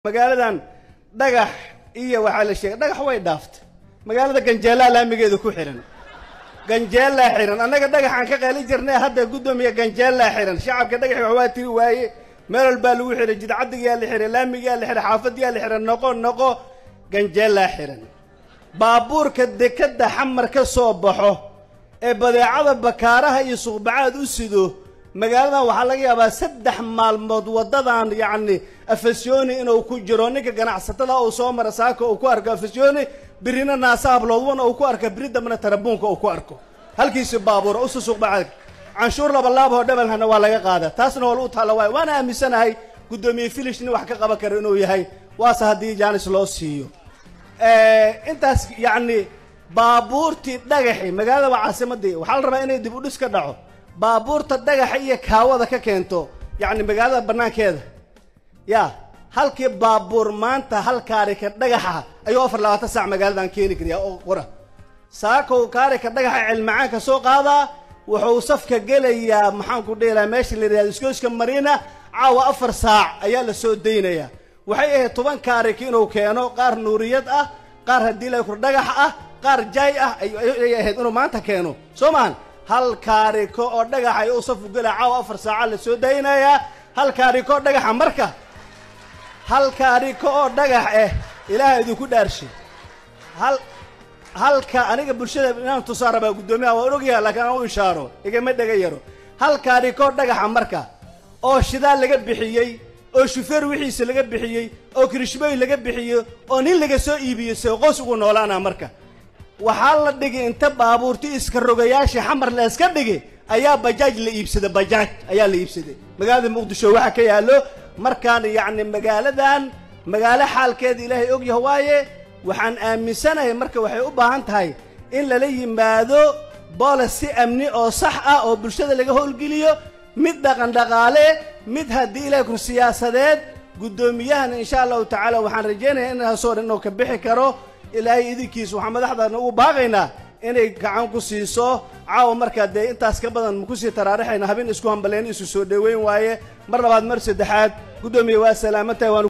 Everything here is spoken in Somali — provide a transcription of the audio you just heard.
magaaladan dhagax iyo waxaa la sheegay dhagax way dhaaftay magaalada ganjeelaa laamigeeda ku xihan ganjeelaa xihan annaga dhagaxaan ka qeeli jirnay hadda guddoomiya ganjeelaa xihan shacabka dhagaxi wax waa tiri waaye meel walbaa lagu xihay jidcadigaa la xihay laamigaa la xihay xaafadiyaa la xihay noqo noqo ganjeelaa xihan baabuurka dekadda xamar ka soo baxo ee badeecada bakaaraha iyo suuqbacaad u sido magaaladan waxaa laga yaabaa saddex maalmood waddadan yacni afasyooni inuu ku jiro ninka ganacsatada uu soo mara saaka uu ku arko afasyooni birina naasa habloodwana uu ku arko biri dambena tarabuunka uu ku arko halkiisi baabuura usu suuqbacaad canshuur labalaaboo dhabalhana waa laga qaada taasna waa lagu taalla waay waana aaminsanahay guddoomiye filish nin wax ka qaban kara inuu yahay waase haddii jaanis loo siiyo intaas yacni baabuurtii dhagaxi magaalada waa caasimadii waxaa la rabaa inay dib u dhis ka dhaco baabuurta dhagaxa iyo kaawada ka keento yacni magaalada bannaankeeda ya halkii baabuur maanta hal kaarika dhagaxa ayuu afar labaatan saac magaaladan keeni kariyaa oo qora saakow kaarika dhagaxa cilmacaanka soo qaadaa wuxuu safka gelayaa maxaanku dheelaa meesha la yidhahdo iskooska mariina caawa afar saac ayaa la soo daynayaa waxay ahayd toban kaarika inuu keeno qaar nuuriyad ah qaar haddii la kur dhagax ah qaar jaay ah ayay ahayd inuu maanta keeno soo maahan hal kaariko oo dhagaxa ay u safu gela caawa afar saaca la soo daynayaa hal kaariko oo dhagaxa marka hal kaariko oo dhagax eh ilaaha idinku dhaarshay hal halka aniga bulshada inaan tusaa rabaa guddoomiyaha waan ogyaha laakiin aan u ishaaro igama dhega yaro hal kaariko dhagaxa marka oo shidaal laga bixiyey oo shufeer wixiisa laga bixiyey oo kirishbooy laga bixiyey oo nin laga soo iibiyey see qoys ugu noolaana marka waxaa la dhigi inta baabuurti iska rogayaashii xamar la iska dhigi ayaa bajaaj la iibsaday bajaaj ayaa la iibsaday magaalada muqdisho waxaa ka yaallo markaan yacni magaaladan magaalo xaalkeeda ilaahay ogyaha waaye waxaan aaminsanahay marka waxay u baahan tahay in lala yimaado boolicy amni oo sax ah oo bulshada laga howlgeliyo mid dhaqan dhaqaale mid haddii ilahay kur siyaasadeed guddoomiyahan insha allahu tacaala waxaan rajaynayaa inaasoo dhan inuu ka bixi karo ilaahay idinkiis waxaan madaxdana ugu baaqaynaa inay gacan ku siiso caawa markaa dee intaas ka badan makusii taraarixayna habeen isku hambaleen isu soo dhoweyn waaye mar labaad mar saddexaad guddoomiye waa salaamantahay waan